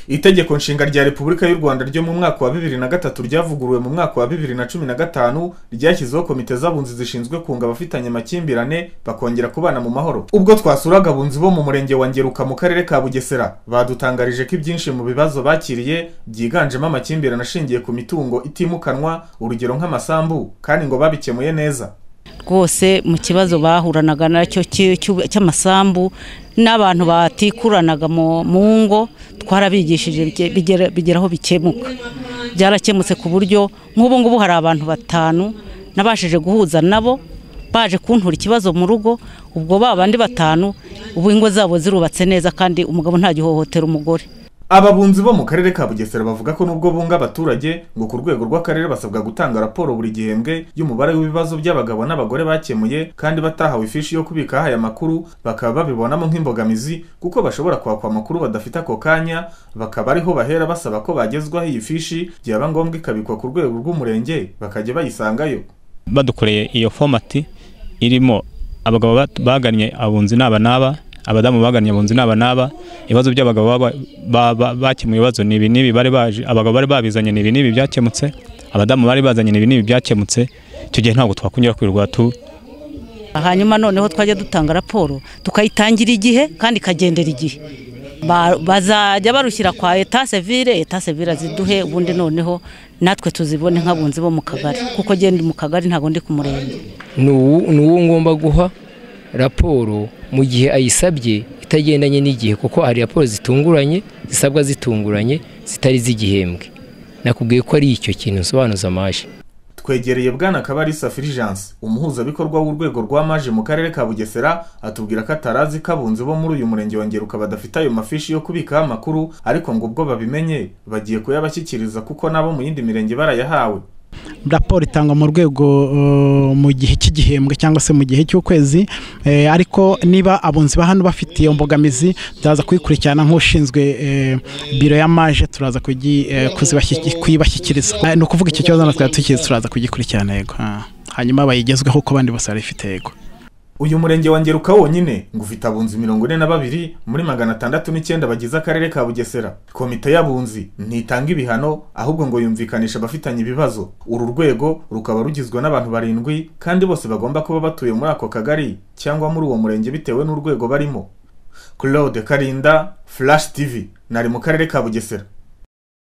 itegeko nshinga rya repubulika y'u rwanda ryo mu mwaka wa bibiri na gatatu ryavuguruwe mu mwaka wa bibiri na cumi na gatanu ryashyizeho komite z'abunzi zishinzwe kunga abafitanye amakimbirane bakongera kubana mu mahoro ubwo twasuraga abunzi bo mu murenge wa ngeruka mu karere ka bugesera badutangarije ko ibyinshi mu bibazo bakiriye byiganjemo amakimbirane ashingiye ku mitungo itimukanwa urugero nk'amasambu kandi ngo babikemuye neza rwose mu kibazo bahuranaga nacyo cy'amasambu n'abantu batikuranaga mu ngo twarabigishije bigeraho bikemuka byarakemutse ku buryo nk'ubu ngubu hari abantu batanu nabashije guhuza nabo baje kuntura ikibazo mu rugo ubwo ba bandi batanu ubu ingo zabo zirubatse neza kandi umugabo ntagihohotera umugore ababunzi bo mu karere ka bugesera bavuga ko nubwo bunga abaturage ngo ku rwego rw'akarere basabwa gutanga raporo buri gihembwe y'umubare w'ibibazo by'abagabo n'abagore bakemuye kandi batahawe ifishi yo kubika aya makuru bakaba babibonamo nk'imbogamizi kuko bashobora kwakwa amakuru badafite ako kanya bakaba ariho bahera basaba ko bagezwaho iyi fishi byaba ngombwa ikabikwa ku rwego rw'umurenge bakajya bayisangayo badukoreye iyo fomati irimo abagabo bagannye abunzi n'aba n'aba abadamu bagannye abunzi n'aba n'aba ibibazo by'abagabo bakemuye ibibazo ni ibi n'ibi bari baje abagabo bari babizanye ni ibi n'ibi byakemutse abadamu bari bazanye ni ibi n'ibi byakemutse icyo gihe ntabwo twakunyura kwirirwa tu hanyuma noneho twajya dutanga raporo tukayitangira igihe kandi ikagendera igihe bazajya barushyira kwa eta sevire eta sevire ziduhe ubundi noneho natwe tuzibone nk'abunzi bo mu kagari kuko genda mu kagari ntabwo ndi ku murenge ni uwo ngomba guha raporo mu gihe ayisabye itagendanye n'igihe kuko hari raporo zitunguranye zisabwa zitunguranye zitari z'igihembwe nakubwiye ko ari icyo kintu nsobanuza amaje twegereye bwana kabarisa firijanse umuhuzabikorwa w'urwego rwa maje mu karere ka bugesera atubwira ko atarazi ko abunzi bo muri uyu murenge wa ngeruka badafite ayo mafishi yo kubikaho amakuru ariko ngo ubwo babimenye bagiye kuyabashyikiriza kuko nabo mu yindi mirenge barayahawe raporo itangwa mu rwego mu gihe cy'igihembwe cyangwa se mu gihe cy'ukwezi ariko niba abunzi ba hano bafite iyo mbogamizi turaza kuyikurikirana nk'ushinzwe biro ya maje turaza kuyibashyikiriza ni ukuvuga icyo kibazo natwe tukizi turaza kugikurikirana yego hanyuma bayigezweho uko abandi bose barifite yego uyu murenge wa ngeruka wonyine ngo ufite abunzi mirongo ine na babiri muri magana atandatu n'icyenda bagize akarere ka bugesera komite y'abunzi ntitanga ibihano ahubwo ngo yumvikanisha abafitanye ibibazo uru rwego rukaba rugizwe n'abantu barindwi kandi bose bagomba kuba batuye muri ako kagari cyangwa muri uwo murenge bitewe n'urwego barimo claude karinda flash tv nari mu karere ka bugesera